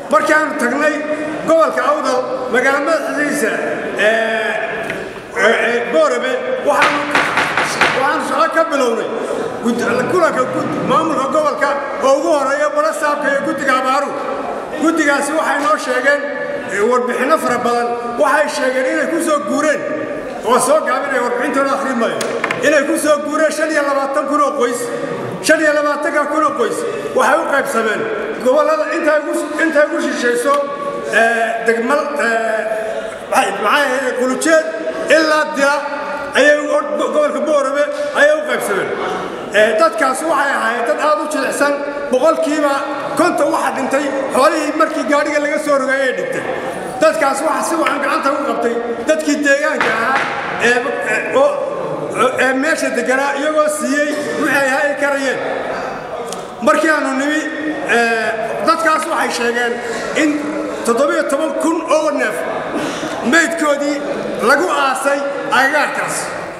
markaanu tagnay gobolka awdal magaalo madaxdiisa boorabe waxaanu shaqo ka bilownay kulanka maamulka gobolka oo ugu horeeya bala saabka iyo guddiga abaaru guddigaasi waxay noo sheegeen warbixinno fara badan waxay sheegeen inay ku soo guureen oo soo gaabinaya warbixintooda akhrin maayo inay ku soo guureen shan iyo labaatan kun oo qoys shan iyo labaatanka kun oo qoys waxay u qaybsameen gobollada intay ugu shishayso degmal maxay ahayd qulujeed ilaa dila ayay gobolka boorame ayay u qaybsameen dadkaas waxay ahaayeen dad aad u jilicsan boqolkiiba konton waxa dhintay xoolihii markii gaadhiga laga soo rogay ayay dhintay dadkaas waxa si wacan gacanta u qabtay dadkii deegaanka ahaa ee meesha deganaa iyagoo siiyey wixii ay hay karayeen markii aanu nimi dadkaas waxay sheegeen in toddobiyo toban kun oo neef maydkoodii lagu aasay agagaarkaas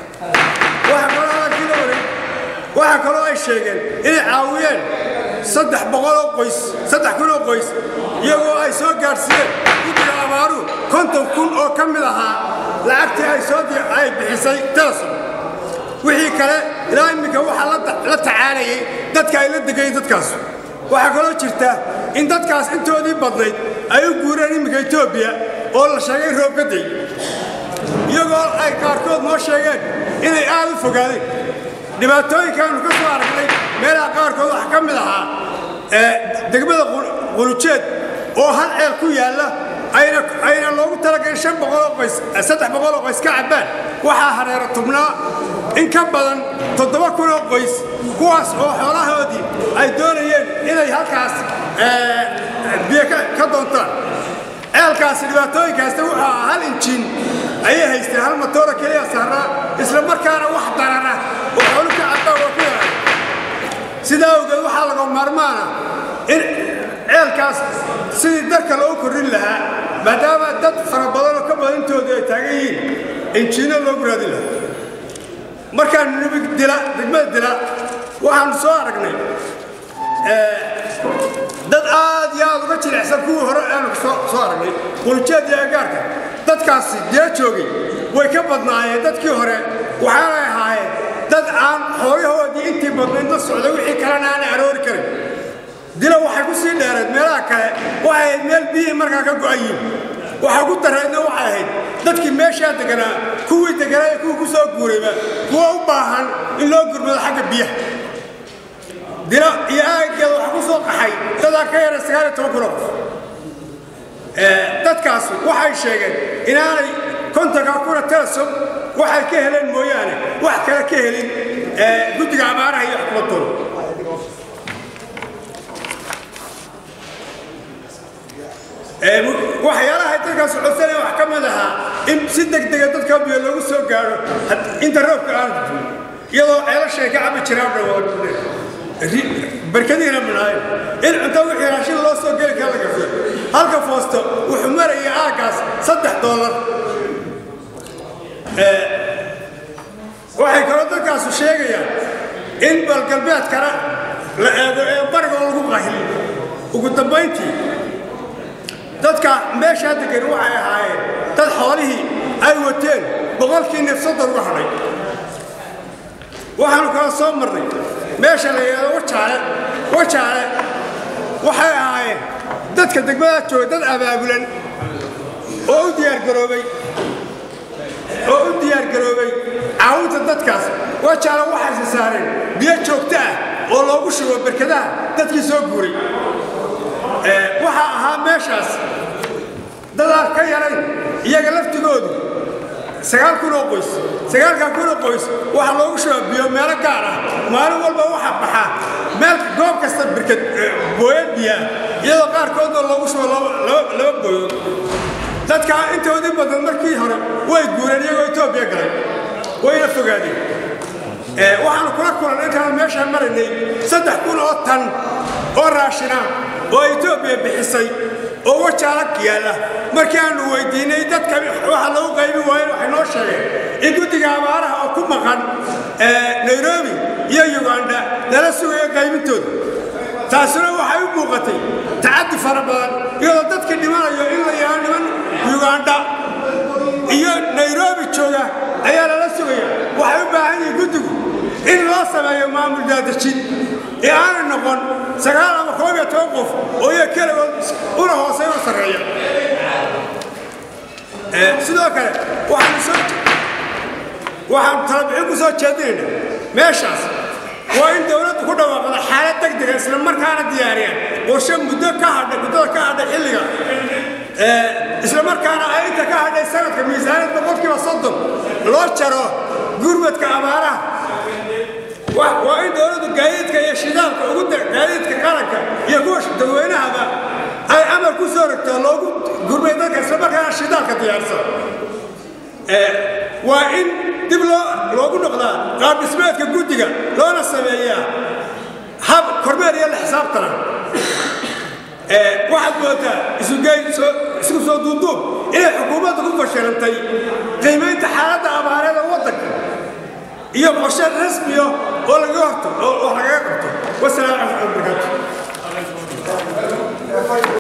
waxaa kaloo ay sheegeen inay caawiyeen saddex boqoloo qoys saddex kun oo qoys iyagoo ay soo gaadhsiiyeen guddiga abaaru konton kun oo ka mid ahaa lacagtii ay soo ay bixisay telesom wixii kale ilaa imminka waxaa la tacaalayay dadka ay la degayeen dadkaas waxaa kaloo jirta in dadkaas intoodii badnayd ay u guureen imminka etoobiya oo la sheegay roobgaday iyagoo ay qaarkood noo sheegeen inay aad u fogaadeen dhibaatooyinkaanu ka soo aragnay meelaha qaarkood waxaa ka mid ahaa degmada qulujeed oo hal ceel ku yaalla ayna loogu talagalin shan boqoloo qoys saddex boqoloo qoys ka cabbaan waxaa hareero tubnaa in ka badan toddoba kunoo qoys kuwaas oo xoolahoodii ay doonayeen inay halkaas biyo ka doontaan ceelkaasi dhibaatooyinkaasta wuxuu ahaa hal injiin ayay haysteen hal matoora keliya saaraa isla markaana wax darara oo xoolu ka cabbaan oo ku yahay sidaa awgeed waxaa laga maarmaana in ceelkaas sidii darka loogu korrin lahaa maadaama dad fara badanoo ka badantoodu ay taagan yihiin injiinno loogu raadin lahaa markaanu nimi dila degmada dila waxaanu soo aragnay dad aad iyo aad uga jilicsan kuwii hore aanu soo aragnay quljeed iyo agaarka dadkaasi dee joogay way ka badnaayeen dadkii hore waxaanay ahaayeen dad aan xoolahoodii intii badnayd la socday wixii kalena aanay aroori karin dila waxay ku sii dheereed meelaha kale waxay ahayd meel biyihii markaa ka go'ayiin waxa ugu darreedna waxay ahayd dadkii meeshaa deganaa kuwii deganaa iyo kuwii ku soo guurayba kuwa u baahan in loo gurmado xagga biyaha dila iyo aaggeeda waxaa ku soo qaxay dadaa ka yara sagaal iyo toban kunoo qof dadkaas waxay sheegeen inaanay kontonka kuna telesom waxay ka heleen mooyaane wax kale ka helin guddiga abaaraha iyo xukuumadooda waxyaalaha dadkaas codsanaya wax ka mid ahaa in si degdega dadka biyo loogu soo gaadho inta roobka aan iyadoo ceelashay ka cabi jiraan dhawood barkadiina minaayo in cunto wixii raashin loo soo geli kara la gafo halka foosto wuxuu maraya aaggaas saddex doolar waxay kaloo dadkaasu sheegayaan in balgalbeedkana la eego ee barigoo lagu qahil ugu dambayntii dadka meeshaa degan waxay ahaayeen dad xoolihii ay wateen boqolkii nifsadda uga hadhay waxaanu kala soo marnay meesha la yidhahdo wajaale wajaale waxay ahaayeen dadka degmada jooga dad abaabulan oo u diyaargaroobay oo u diyaargaroobay caawinta dadkaas wajaale waxayse saareen biyo joogto ah oo loogu shubo berkadaha dadkii soo guuray waxaa ahaa meeshaas dadaan ka yarayn iyaga laftigoodu sagaal kun oo qoys sagaalkan kun oo qoys waxaa loogu shubaa biyo meelo gaar ah maalin walba waxaa baxaa meel goob kasta birkad booyad biyaa iyadoo qaarkoodna loogu shubo laba booyood dadkaa intoodii badan markii hore way guureen iyagoo etoobiya galay wayna fogaadeen waxaanu kula kulan intaan meeshaan maraynay saddex kun oo tan oo raashina oo etoobiya bixisay oo wajaalag yaalla markii aanu weydiinay dadka waxa lagu qaybi waayen waxay noo sheegeen in guddiga abaaraha oo ku maqan nairobi iyo uganda lala sugayo qaybintooda taasina waxay u muuqatay tacaddi fara badan iyadoo imanayo in la yaha niman ugandha iyo nairobi jooga ayaa lala sugaya waxay u baahan yihiin guddigu in loo sameeyo maamul daadejin ee aanay noqon sagaal ama koob iyo toban qof oo iya keligood una hoosay una sarreeya sidoo kale waxaan soo waxaan talabixin ku soo jeedinayna meeshaas waa in dowladdu ku dhawaaqda xaalad degdega isla markaana diyaariyaan qorshe muddo ka hadhay muddada ka hadhay xilliga isla markaana ay inta ka hadhay sanadka miisaaniyad boqolkiiba soddon loo jaro gurmadka abaaraha waa in dowladdu gaadiidka iyo shidaalka ugu gaadiidka qaranka iyo kuwa dadweynahaba ay amar ku soo rogto loogu gurmay dadka isla markaana shidaalka diyaarsan waa in dib loogu noqdaa qaab dhismeedka guddiga loona sameeyaa hab kormeer iyo la xisaabtana waxaad moodaa isugeyn isku soo duuduub inay xukuumadda ku fashilantay qiimaynta xaaladda abaareeda waddanka iyo qorshe rasmiyo oo lagaga horto oo lagaga qabto wasalaamu